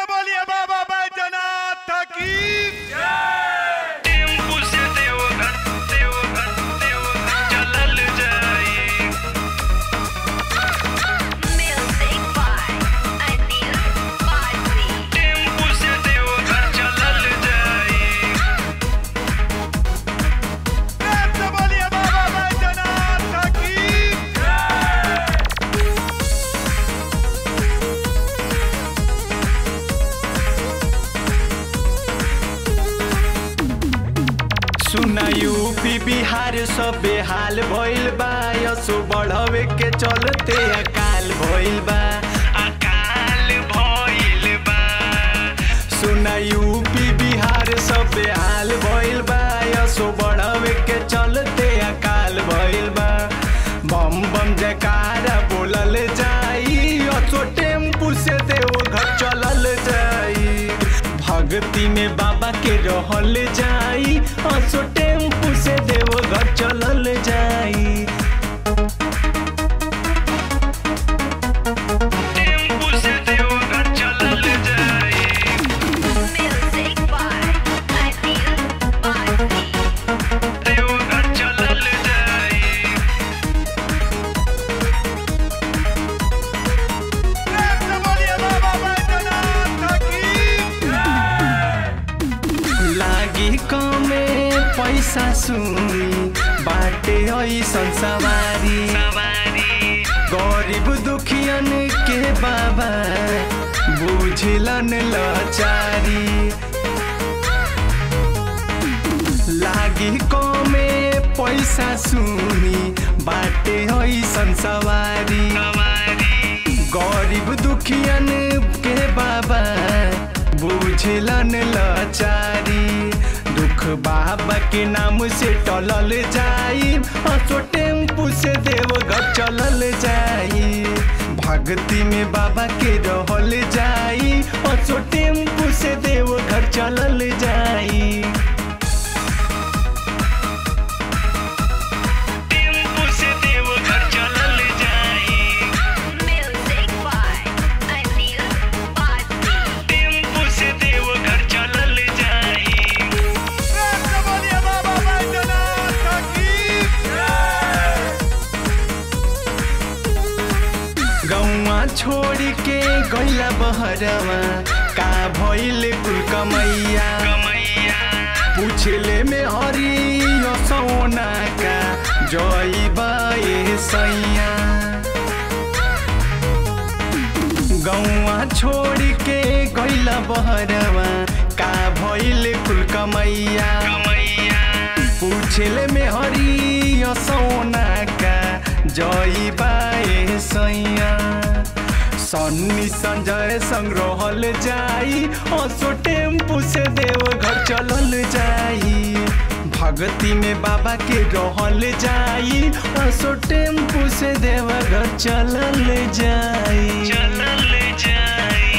बोलिए बाबा बैजनाथ की टेम्पू से देवघर देवघर देवघर चलल जाई Music by Anil Bharti. Tempo से देवघर चलल जाई प्रेम से बोलिए बाबा बैजनाथ की सुना यूपी बिहार सब बेहाल भइल बा यसो बढ़ावे के चलते अकाल भइल बा अकाल भइल बा सुना यूपी बिहार सब बेहाल भइल बा यसो बढ़ावे के चलते अकाल भइल बा बम बम जयकारा बोलल जाई यसो टेम्पू से देवघर चलल जाई भक्ति में बाबा के रहल जाई असो टेम्पू से देवघर चलल जाई टेम्पू से देवघर चलल जाई Music by Anil Bharti. Deoghar चलल जाई प्रेम से बोलिए बाबा बैजनाथ की लागी कमे पैसा सुनी बाटे ऐसन सवारी सवारी गरीब दुखियन के बाबा बुझलन लाचारी लागी कमे पैसा सुनी बाटे ऐसन सवारी सवारी गरीब दुखियन के बाबा बुझलन लाचारी दुख बाबा के नाम से टलल जाई हसो टेम्पू से देवघर चलल जाई भक्ति में बाबा के रहल जाई हसो टेम्पू से देवघर चलल जाई टेम्पू से देवघर चलल जाई Music by Anil Bharti. Tempo से देवघर चलल जाई प्रेम से बोलिए बाबा बैजनाथ की गौवा छोड़ के गैला बहरवा का भइल कुल कमैया कमैया पूछले में हरी सोना का जई बाए सैया गौवा छोड़ के गैला बहरवा का भइल कुल कमैया कमैया पूछले में हरी सोना का जई बाए सैया सन्नी संजय संग रहल जाई असो टेम्पू से देवघर चलल जाई भक्ति में बाबा के रहल जाई असो टेम्पू से देवघर चलल जाई चलल जाई